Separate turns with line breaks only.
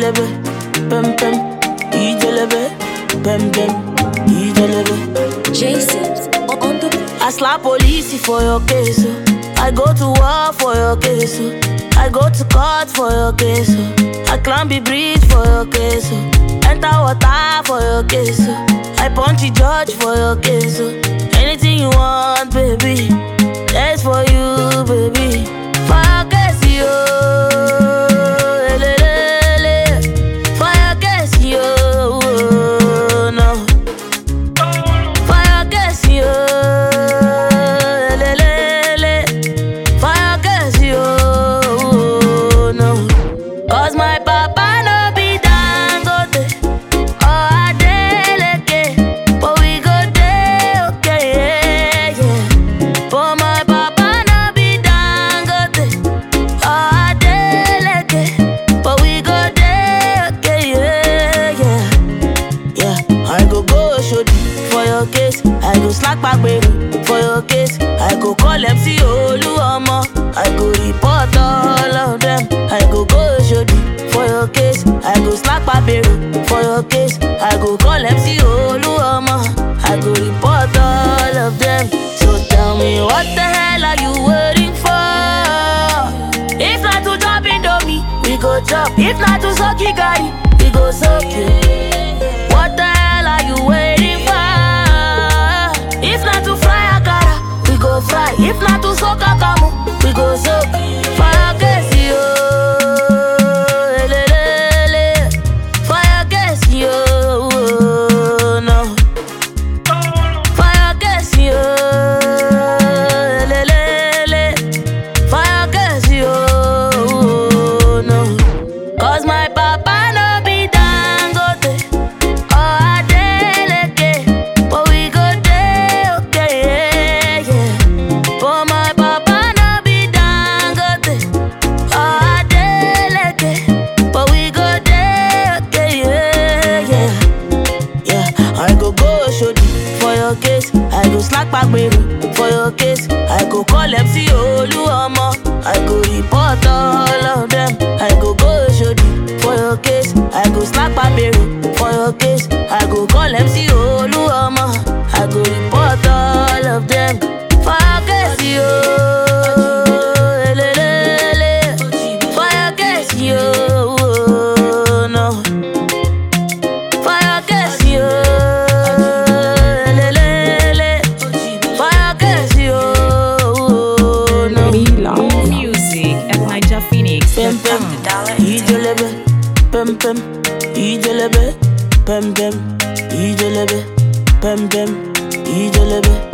ijelebe, pem pem, ijelebe, pem pem, ijelebe.
J-Sips on the
I slap police for your case. oh. I go to war for your case. oh. I go to court for your case. oh. I climb the bridge for your case. oh. Enter water for your case. oh. I punch the judge for your case. oh. Anything you want, baby. That's for you, baby. For your case, yo. Elelele. For your case, yo. No. Fire gas yo, lelele. Fire gas yo, no. Cause my papa no be dangote or Adeleke, but we go dey okay, yeah, yeah. But my papa no be dangote or Adeleke, but we go dey okay, yeah, yeah. Yeah, I go go shodi for your case. I go slack back baby for your case. I go call MC Oluomo. I go report all of them. I go go shodi for your case. I go slack back baby for your case. I go call MC Oluomo. I go report all of them. So tell me what the hell are you waiting for? If not to drop Indomie, we go chop. If not to suck Gary, we go suck it. What the hell are you waiting for? If not to fry akara, we go fry. If not to soak akamu, we go soak. Fire gas yo, elelele. Fire gas yo, no. Fire gas yo, elelele. Fire gas yo, no. Cause my papa no be dangote or Adeleke, but we go dey okay, yeah, yeah. But my papa no be dangote or Adeleke, but we go dey okay, yeah, yeah. Yeah, I go go shodi for your case. I go slack back baby for your case. I go call MC Oluomo. I go report all of them. I go go shodi for your case. I go slack back baby for your case. I go call MC Oluomo. I go report all of them. For your case, yo. Elelele. For your case, yo. No. Fire gas yo, lelele. Fire gas yo, no.
More music at Niger Phoenix.
Pem pem, ijelebe, pem pem, ijelebe, pem pem, ijelebe, pem pem, ijelebe.